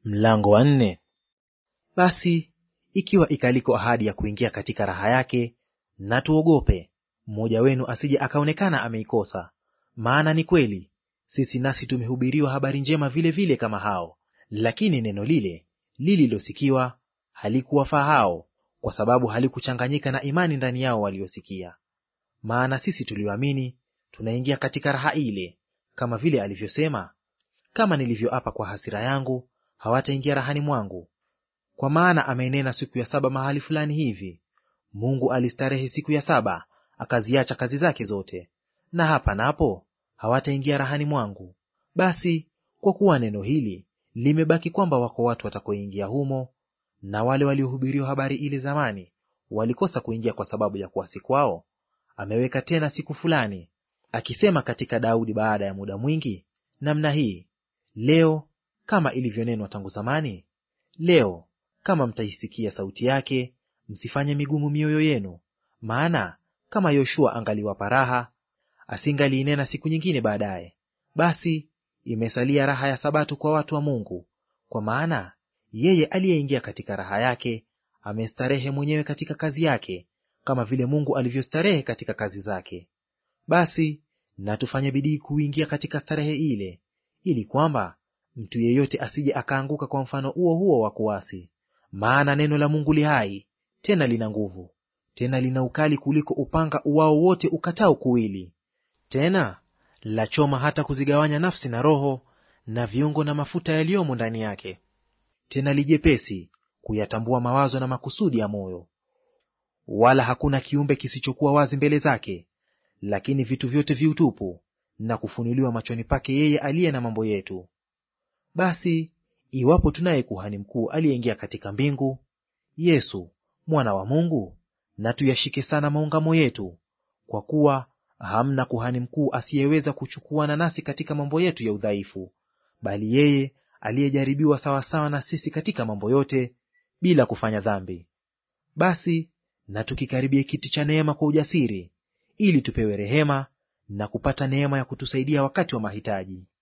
Mlango wa nne. Basi ikiwa ikaliko ahadi ya kuingia katika raha yake, na tuogope mmoja wenu asije akaonekana ameikosa. Maana ni kweli sisi nasi tumehubiriwa habari njema vile vile kama hao, lakini neno lile lililosikiwa halikuwafaa hao, kwa sababu halikuchanganyika na imani ndani yao waliosikia. Maana sisi tulioamini tunaingia katika raha ile, kama vile alivyosema, kama nilivyoapa kwa hasira yangu hawataingia rahani mwangu. Kwa maana amenena siku ya saba mahali fulani hivi, Mungu alistarehe siku ya saba, akaziacha kazi zake zote. Na hapa napo hawataingia rahani mwangu. Basi kwa kuwa neno hili limebaki kwamba wako watu watakaoingia humo, na wale waliohubiriwa habari ile zamani walikosa kuingia kwa sababu ya kuasi kwao, ameweka tena siku fulani, akisema katika Daudi baada ya muda mwingi namna hii, leo kama ilivyonenwa tangu zamani, leo kama mtaisikia sauti yake, msifanye migumu mioyo yenu. Maana kama Yoshua angaliwapa raha, asingaliinena siku nyingine baadaye. Basi imesalia raha ya Sabato kwa watu wa Mungu, kwa maana yeye aliyeingia katika raha yake amestarehe mwenyewe katika kazi yake, kama vile Mungu alivyostarehe katika kazi zake. Basi na tufanye bidii kuingia katika starehe ile, ili kwamba mtu yeyote asije akaanguka kwa mfano huo huo wa kuasi. Maana neno la Mungu li hai, tena lina nguvu, tena lina ukali kuliko upanga uwao wote ukatao kuwili, tena lachoma hata kuzigawanya nafsi na roho na viungo na mafuta yaliyomo ndani yake, tena lijepesi kuyatambua mawazo na makusudi ya moyo. Wala hakuna kiumbe kisichokuwa wazi mbele zake, lakini vitu vyote viutupu na kufunuliwa machoni pake yeye aliye na mambo yetu. Basi iwapo tunaye kuhani mkuu aliyeingia katika mbingu, Yesu mwana wa Mungu, na tuyashike sana maungamo yetu, kwa kuwa hamna kuhani mkuu asiyeweza kuchukuana nasi katika mambo yetu ya udhaifu, bali yeye aliyejaribiwa sawasawa na sisi katika mambo yote, bila kufanya dhambi. Basi na tukikaribie kiti cha neema kwa ujasiri, ili tupewe rehema na kupata neema ya kutusaidia wakati wa mahitaji.